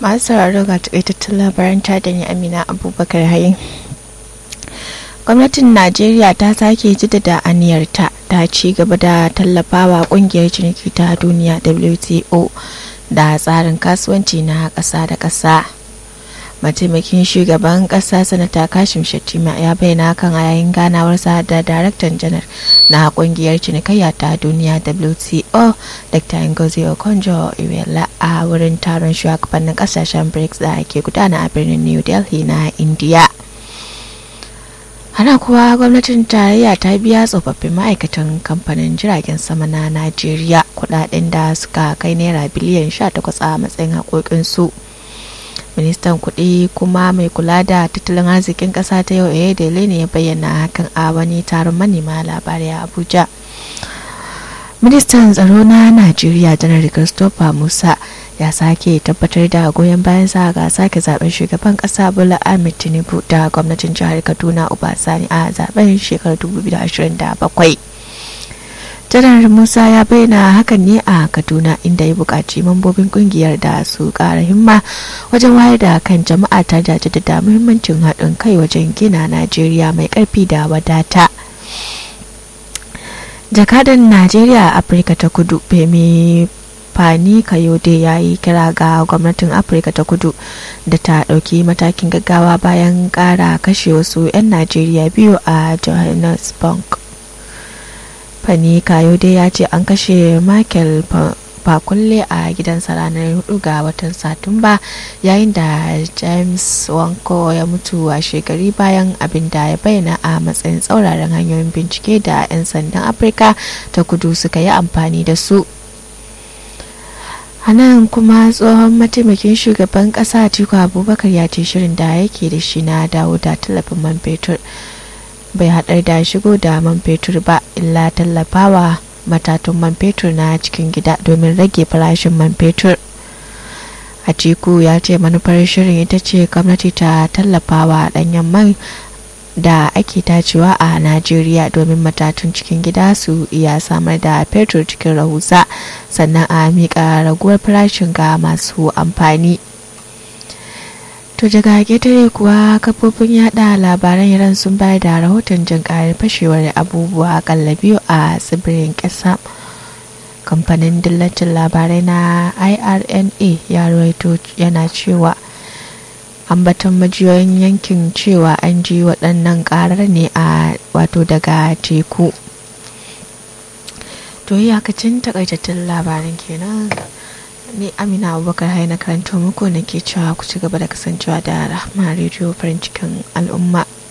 masu sauraro ga takaitattun labaran ta da ni amina abubakar hayin gwamnatin najeriya ta sake jaddada aniyarta ta ci gaba da tallafawa kungiyar ciniki ta duniya wto da tsarin kasuwanci na ƙasa da ƙasa mataimakin shugaban ƙasa sanata kashim shettima ya bayyana kan a yayin ganawarsa da daraktan janar na kungiyar cinikayya ta duniya wto dr ngozi okonjo iweala a wurin taron shugabannin kasashen brics da ke gudana a birnin new delhi na india hana kuwa gwamnatin tarayya ta biya tsofaffin ma'aikatan kamfanin jiragen sama na najeriya kudaden da suka kai naira biliyan 18 a matsayin haƙoƙinsu ministan kuɗi kuma mai kula da tattalin arzikin ƙasa ta yau dele ne ya bayyana hakan a wani taron manema labarai a abuja ministan tsaro na najeriya janar christopher musa ya sake tabbatar da goyon bayan sa ga sake zaben shugaban kasa bola ahmed tinubu da gwamnatin jihar kaduna obasani a zaben shekarar 2027 janar musa ya bayyana hakan ne a kaduna inda ya buƙaci mambobin kungiyar da su ƙara himma wajen wayar da kan jama'a ta da da muhimmancin haɗin kai wajen gina najeriya mai ƙarfi da wadata jakadan najeriya a afirka ta kudu femi fani kayode ya yi kira ga gwamnatin afirka ta kudu da ta ɗauki matakin gaggawa bayan ƙara kashe wasu 'yan najeriya biyu a johannesburg fani kayode ya ce an kashe michael fakulle a gidansa ranar 4 ga watan satumba yayin da james wanko ya mutu a shekari bayan abin da ya bayyana a matsayin tsauraran hanyoyin bincike da 'yan sandan afirka ta kudu suka yi amfani da su a nan kuma tsohon mataimakin shugaban kasa atiku abubakar ya ce shirin da yake da shi na dawo da tallafin man fetur bai haɗar da shigo da man fetur ba illa tallafawa matatun man fetur na cikin gida domin rage farashin man fetur atiku ya ce manufar shirin ita ce gwamnati ta tallafawa ɗanyen man da ake tacewa a najeriya domin matatun cikin gida su iya samar da fetur cikin rahusa sannan a miƙa raguwar farashin ga masu amfani to daga ƙetare kuwa kafofin yada labaran iran sun bayar da rahoton jin ƙarar fashewar abubuwa akalla biyu a tsibirin ƙasa kamfanin dillacin labarai na irna ya rawaito yana cewa ambaton majiyoyin yankin cewa an ji waɗannan ƙarar ne a wato daga teku to iyakacin takaitattun labarin kenan ni amina abubakar hai na karanto muku nake cewa ku ci gaba da kasancewa da rahma rediyo farin cikin al'umma